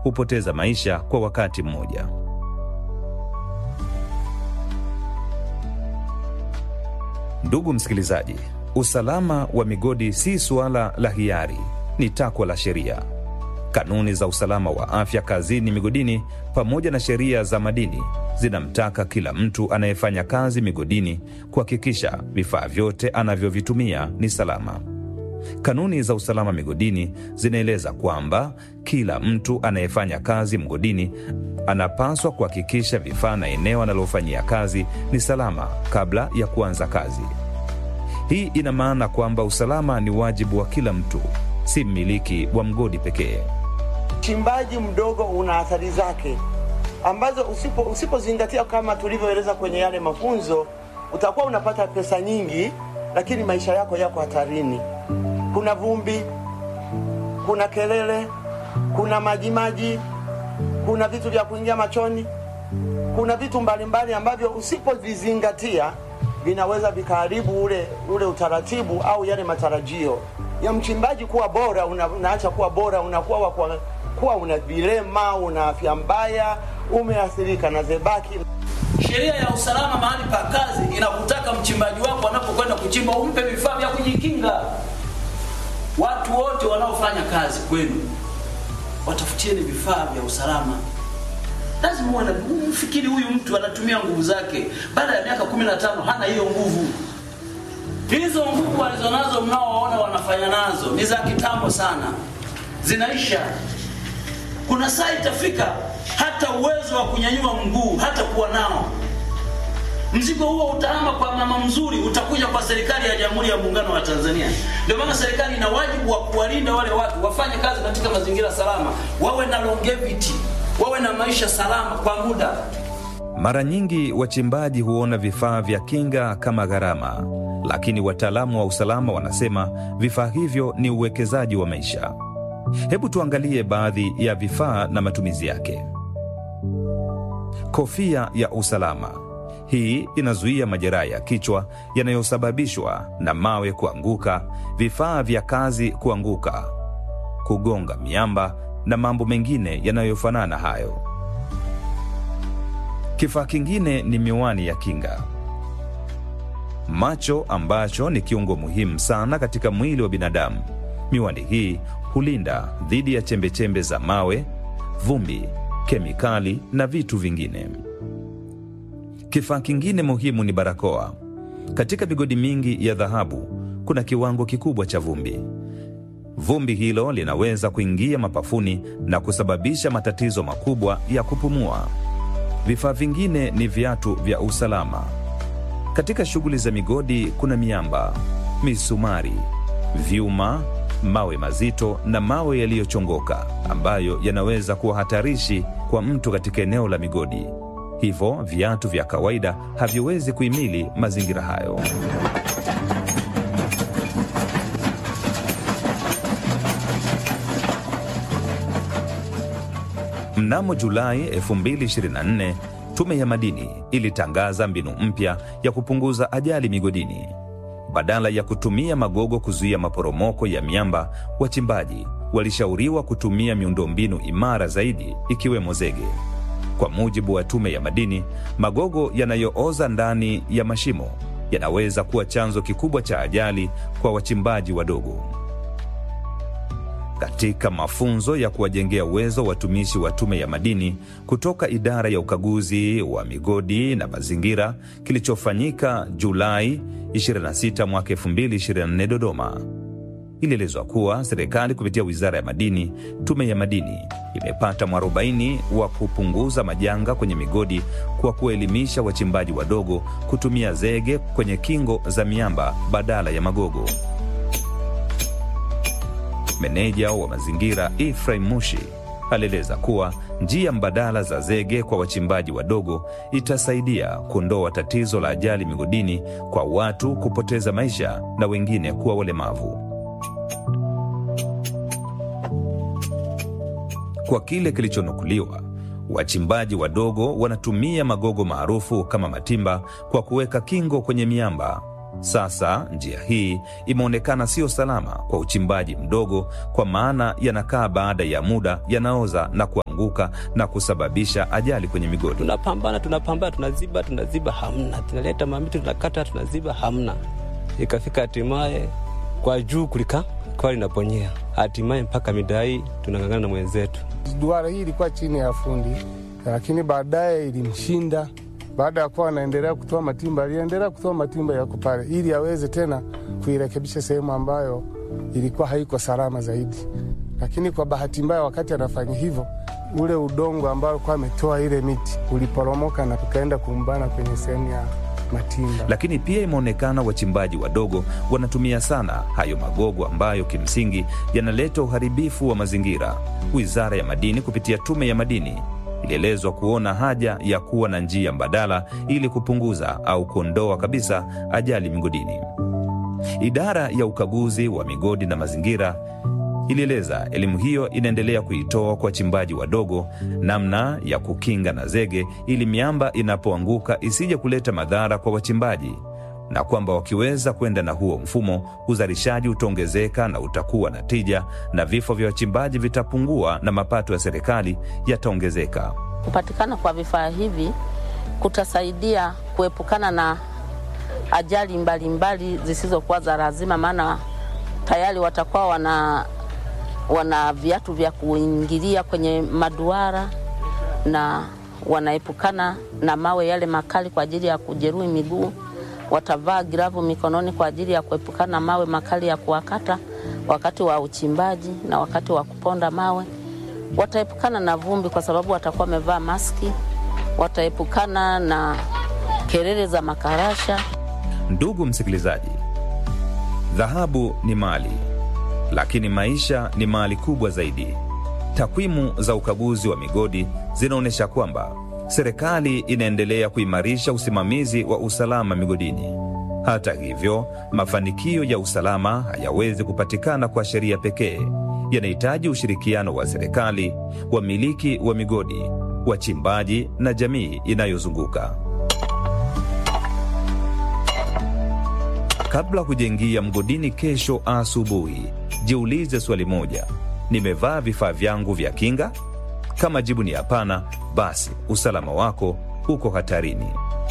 hupoteza maisha kwa wakati mmoja. Ndugu msikilizaji, usalama wa migodi si suala la hiari, ni takwa la sheria. Kanuni za usalama wa afya kazini migodini pamoja na sheria za madini zinamtaka kila mtu anayefanya kazi migodini kuhakikisha vifaa vyote anavyovitumia ni salama. Kanuni za usalama migodini zinaeleza kwamba kila mtu anayefanya kazi mgodini anapaswa kuhakikisha vifaa na eneo analofanyia kazi ni salama kabla ya kuanza kazi. Hii ina maana kwamba usalama ni wajibu wa kila mtu, si mmiliki wa mgodi pekee. Uchimbaji mdogo una athari zake ambazo usipo usipozingatia kama tulivyoeleza kwenye yale mafunzo, utakuwa unapata pesa nyingi, lakini maisha yako yako hatarini. Kuna vumbi, kuna kelele, kuna majimaji, kuna vitu vya kuingia machoni, kuna vitu mbalimbali ambavyo usipovizingatia vinaweza vikaharibu ule ule utaratibu au yale matarajio ya mchimbaji kuwa bora. Una, unaacha kuwa bora, unakuwa wa kuwa, kuwa una vilema, una afya mbaya, umeathirika na zebaki. Sheria ya usalama mahali pa kazi inakutaka mchimbaji wako anapokwenda kuchimba umpe vifaa vya kujikinga. Watu wote wanaofanya kazi kwenu watafutieni vifaa vya usalama. Lazima uwe na mfikiri, huyu mtu anatumia nguvu zake, baada ya miaka 15 hana hiyo nguvu. Hizo nguvu walizonazo mnaowaona wanafanya nazo ni za kitambo sana, zinaisha. Kuna saa itafika hata uwezo wa kunyanyua mguu hata kuwa nao. Mzigo huo utahama kwa mama mzuri, utakuja kwa serikali ya Jamhuri ya Muungano wa Tanzania. Ndio maana serikali ina wajibu wa kuwalinda wale watu, wafanye kazi katika mazingira salama, wawe na longevity, wawe na maisha salama kwa muda. Mara nyingi wachimbaji huona vifaa vya kinga kama gharama, lakini wataalamu wa usalama wanasema vifaa hivyo ni uwekezaji wa maisha. Hebu tuangalie baadhi ya vifaa na matumizi yake. Kofia ya usalama. Hii inazuia majeraha ya kichwa yanayosababishwa na mawe kuanguka, vifaa vya kazi kuanguka, kugonga miamba na mambo mengine yanayofanana hayo. Kifaa kingine ni miwani ya kinga. Macho ambacho ni kiungo muhimu sana katika mwili wa binadamu. Miwani hii hulinda dhidi ya chembechembe za mawe, vumbi, kemikali na vitu vingine. Kifaa kingine muhimu ni barakoa. Katika migodi mingi ya dhahabu kuna kiwango kikubwa cha vumbi. Vumbi hilo linaweza kuingia mapafuni na kusababisha matatizo makubwa ya kupumua. Vifaa vingine ni viatu vya usalama. Katika shughuli za migodi kuna miamba, misumari, vyuma, mawe mazito na mawe yaliyochongoka ambayo yanaweza kuwa hatarishi kwa mtu katika eneo la migodi. Hivyo viatu vya kawaida haviwezi kuhimili mazingira hayo. Mnamo Julai 2024 Tume ya Madini ilitangaza mbinu mpya ya kupunguza ajali migodini. Badala ya kutumia magogo kuzuia maporomoko ya miamba, wachimbaji walishauriwa kutumia miundombinu imara zaidi, ikiwemo zege. Kwa mujibu wa Tume ya Madini, magogo yanayooza ndani ya mashimo yanaweza kuwa chanzo kikubwa cha ajali kwa wachimbaji wadogo. Katika mafunzo ya kuwajengea uwezo watumishi wa Tume ya Madini kutoka idara ya ukaguzi wa migodi na mazingira kilichofanyika Julai 26 mwaka 2024 Dodoma, ilielezwa kuwa serikali kupitia Wizara ya Madini, Tume ya Madini imepata mwarobaini wa kupunguza majanga kwenye migodi kwa kuelimisha wachimbaji wadogo kutumia zege kwenye kingo za miamba badala ya magogo. Meneja wa mazingira Ephraim Mushi alieleza kuwa njia mbadala za zege kwa wachimbaji wadogo itasaidia kuondoa tatizo la ajali migodini kwa watu kupoteza maisha na wengine kuwa walemavu. Kwa kile kilichonukuliwa, wachimbaji wadogo wanatumia magogo maarufu kama matimba kwa kuweka kingo kwenye miamba. Sasa njia hii imeonekana sio salama kwa uchimbaji mdogo, kwa maana yanakaa baada ya muda yanaoza na kuanguka. kuanguka na kusababisha ajali kwenye migodi. tunapambana tunapambana, tunaziba tunaziba, hamna. Tunaleta mamiti tunakata, tunaziba, hamna. Ikafika hatimaye kwa juu kulika kwa linaponyea, hatimaye mpaka mida hii tunang'ang'ana na mwenzetu. Duara hii ilikuwa chini ya fundi, lakini baadaye ilimshinda. Baada ya kuwa anaendelea kutoa matimba, aliendelea kutoa matimba yako pale, ili aweze tena kuirekebisha sehemu ambayo ilikuwa haiko salama zaidi. Lakini kwa bahati mbaya, wakati anafanya hivyo, ule udongo ambao alikuwa ametoa ile miti uliporomoka na tukaenda kuumbana kwenye sehemu ya matimba. Lakini pia imeonekana wachimbaji wadogo wanatumia sana hayo magogo ambayo kimsingi yanaleta uharibifu wa mazingira. Wizara ya Madini kupitia Tume ya Madini ilielezwa kuona haja ya kuwa na njia mbadala ili kupunguza au kuondoa kabisa ajali migodini. Idara ya ukaguzi wa migodi na mazingira ilieleza elimu hiyo inaendelea kuitoa kwa wachimbaji wadogo namna ya kukinga na zege ili miamba inapoanguka isije kuleta madhara kwa wachimbaji, na kwamba wakiweza kwenda na huo mfumo, uzalishaji utaongezeka na utakuwa na tija, na vifo vya wachimbaji vitapungua na mapato ya serikali yataongezeka. Kupatikana kwa vifaa hivi kutasaidia kuepukana na ajali mbalimbali zisizokuwa za lazima, maana tayari watakuwa wana wana viatu vya kuingilia kwenye maduara na wanaepukana na mawe yale makali kwa ajili ya kujeruhi miguu. Watavaa glavu mikononi kwa ajili ya kuepukana na mawe makali ya kuwakata wakati wa uchimbaji na wakati wa kuponda mawe. Wataepukana na vumbi kwa sababu watakuwa wamevaa maski. Wataepukana na kelele za makarasha. Ndugu msikilizaji, dhahabu ni mali, lakini maisha ni mali kubwa zaidi. Takwimu za ukaguzi wa migodi zinaonyesha kwamba serikali inaendelea kuimarisha usimamizi wa usalama migodini. Hata hivyo, mafanikio ya usalama hayawezi kupatikana kwa sheria pekee. Yanahitaji ushirikiano wa serikali, wamiliki wa migodi, wachimbaji na jamii inayozunguka. Kabla hujaingia mgodini kesho asubuhi, jiulize swali moja: nimevaa vifaa vyangu vya kinga? Kama jibu ni hapana, basi usalama wako uko hatarini.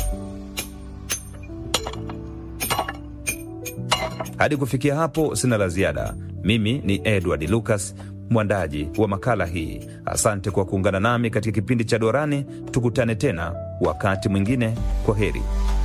Hadi kufikia hapo, sina la ziada. Mimi ni Edward Lucas, mwandaji wa makala hii. Asante kwa kuungana nami katika kipindi cha Dorani. Tukutane tena wakati mwingine. Kwa heri.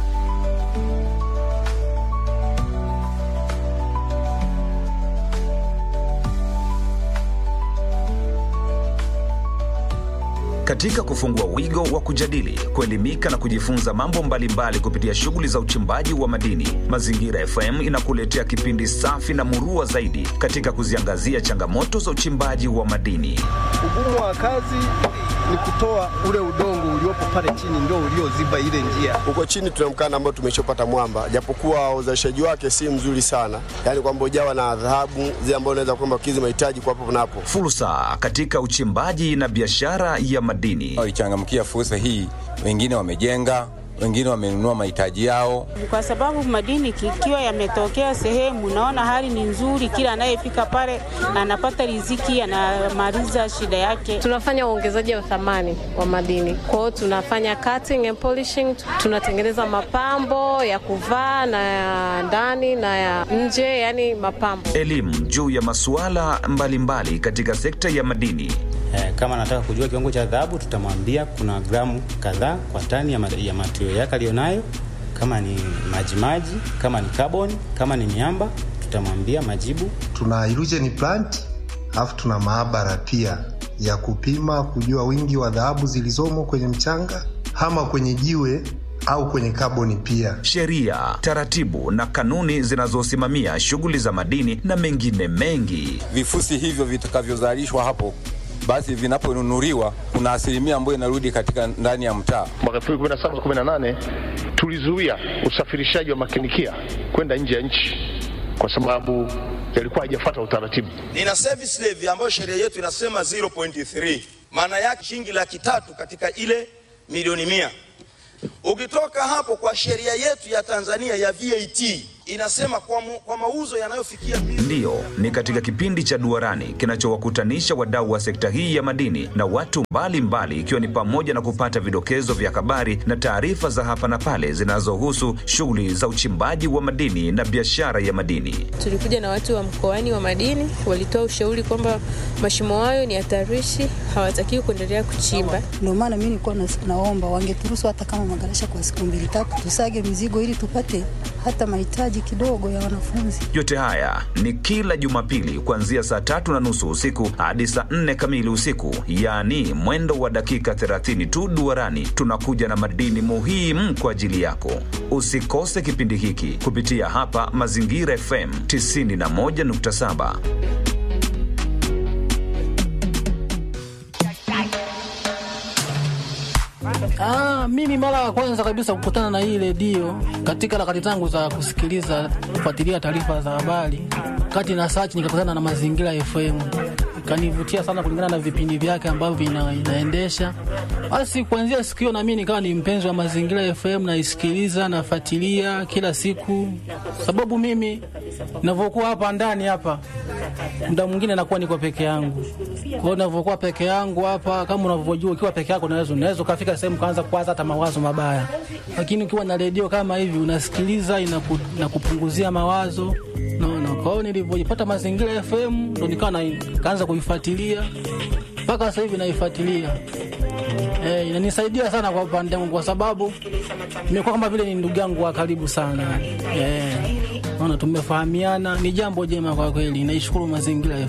Katika kufungua wigo wa kujadili, kuelimika na kujifunza mambo mbalimbali kupitia shughuli za uchimbaji wa madini, Mazingira FM inakuletea kipindi safi na murua zaidi katika kuziangazia changamoto za uchimbaji wa madini. Ugumu wa kazi ni kutoa ule udongo uliopo pale chini ndio ulioziba ile njia. Huko chini tuna mkanda ambao tumeshopata mwamba, japokuwa uzalishaji wake si mzuri sana, yaani kwamba ujawa na dhahabu zile ambazo unaweza kwamba kizi mahitaji kwa hapo na hapo. Fursa katika uchimbaji na biashara ya madini. walichangamkia fursa hii. Wengine wamejenga, wengine wamenunua mahitaji yao. kwa sababu madini ikiwa yametokea sehemu, naona hali ni nzuri, kila anayefika pale anapata riziki, anamaliza shida yake. Tunafanya uongezaji wa thamani wa madini, kwa hiyo tunafanya cutting and polishing, tunatengeneza mapambo ya kuvaa na ya ndani na ya nje, yani mapambo. Elimu juu ya masuala mbalimbali katika sekta ya madini. Eh, kama anataka kujua kiwango cha dhahabu tutamwambia kuna gramu kadhaa kwa tani ya, ma- ya matirio yake aliyonayo, kama ni majimaji, kama ni carbon, kama ni miamba tutamwambia majibu. tuna illusion plant alafu tuna maabara pia ya kupima kujua wingi wa dhahabu zilizomo kwenye mchanga ama kwenye jiwe au kwenye kaboni pia. sheria, taratibu na kanuni zinazosimamia shughuli za madini na mengine mengi. Vifusi hivyo vitakavyozalishwa hapo basi vinaponunuliwa kuna asilimia ambayo inarudi katika ndani ya mtaa. Mwaka 2017 18 tulizuia usafirishaji wa makinikia kwenda nje ya nchi kwa sababu yalikuwa haijafuata utaratibu. nina service levy ambayo sheria yetu inasema 0.3 maana yake shilingi laki tatu katika ile milioni mia ukitoka hapo kwa sheria yetu ya tanzania ya vat inasema kwa, mu, kwa mauzo yanayofikia Ndiyo, ni katika kipindi cha Duarani kinachowakutanisha wadau wa sekta hii ya madini na watu mbalimbali, ikiwa ni pamoja na kupata vidokezo vya habari na taarifa za hapa na pale zinazohusu shughuli za uchimbaji wa madini na biashara ya madini. Tulikuja na watu wa mkoani wa madini, walitoa ushauri kwamba mashimo hayo ni hatarishi, hawatakiwi kuendelea kuchimba. Ndio maana mimi nilikuwa nas- naomba wangeturuhusu hata kama magarasha kwa siku mbili tatu, tusage mizigo ili tupate hata mahitaji kidogo ya wanafunzi. Yote haya ni kila Jumapili kuanzia saa tatu na nusu usiku hadi saa nne kamili usiku, yaani mwendo wa dakika 30 tu. Duarani tunakuja na madini muhimu kwa ajili yako. Usikose kipindi hiki kupitia hapa Mazingira FM 91.7. Ah, mimi mara ya kwanza kabisa kukutana na hii redio katika harakati zangu za kusikiliza kufuatilia taarifa za habari, kati na search nikakutana na Mazingira FM, ikanivutia sana kulingana na vipindi vyake ambavyo ina, inaendesha. Basi kuanzia siku hiyo na mimi nikawa ni mpenzi wa Mazingira FM, naisikiliza nafuatilia kila siku, sababu mimi ninavyokuwa hapa ndani hapa muda mwingine nakuwa niko peke yangu. Kwa hiyo ninavyokuwa peke yangu hapa, kama unavyojua, ukiwa peke yako unaweza unaweza ukafika sehemu kaanza kuwaza hata mawazo mabaya, lakini ukiwa na redio kama hivi unasikiliza, inaku, inakupunguzia mawazo naona. Kwa hiyo nilivyojipata Mazingira FM ndo nikawa na kaanza kuifuatilia mpaka sasa hivi naifuatilia. Eh, inanisaidia sana kwa upande wangu kwa sababu nimekuwa kama vile ni ndugu yangu wa karibu sana. Eh, naona tumefahamiana, ni jambo jema kwa kweli. Naishukuru Mazingira FM.